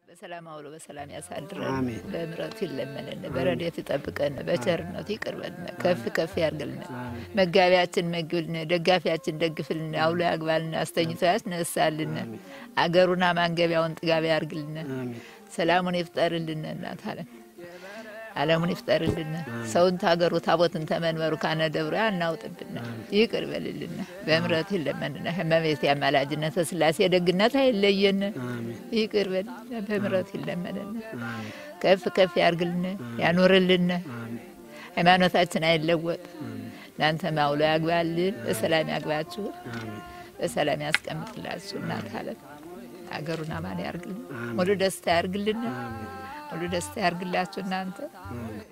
በሰላም አውሎ በሰላም ያሳድረን፣ አሜን። በምሕረቱ ይለመንን፣ በረድኤቱ ይጠብቀን፣ በቸርነቱ ይቅርበልን፣ ከፍ ከፍ ያርግልን። መጋቢያችን መግብልን፣ ደጋፊያችን ደግፍልን፣ አውሎ ያግባልን፣ አስተኝቶ ያስነሳልን፣ አገሩን ማንገቢያውን ጥጋቢ ያርግልን፣ አሜን። ሰላሙን ይፍጠርልን። እናት አለም ዓለሙን ይፍጠርልን። ሰውን ታገሩ ታቦትን ተመንበሩ ካነ ደብሮ ያናውጥብን፣ ይቅር በልልን፣ በምሕረቱ ይለመንን። እመቤቴ አማላጅነት ስላሴ ደግነት አይለየን፣ ይቅር በልን፣ በምሕረቱ ይለመንን። ከፍ ከፍ ያርግልን፣ ያኖርልን፣ ሃይማኖታችን አይለወጥ። እናንተ ማውሎ ያግባልን፣ በሰላም ያግባችሁ፣ በሰላም ያስቀምጥላችሁ። እናት አለም ሀገሩን አማን ያርግልን፣ ሙሉ ደስታ ያርግልን፣ ሙሉ ደስታ ያርግላችሁ እናንተ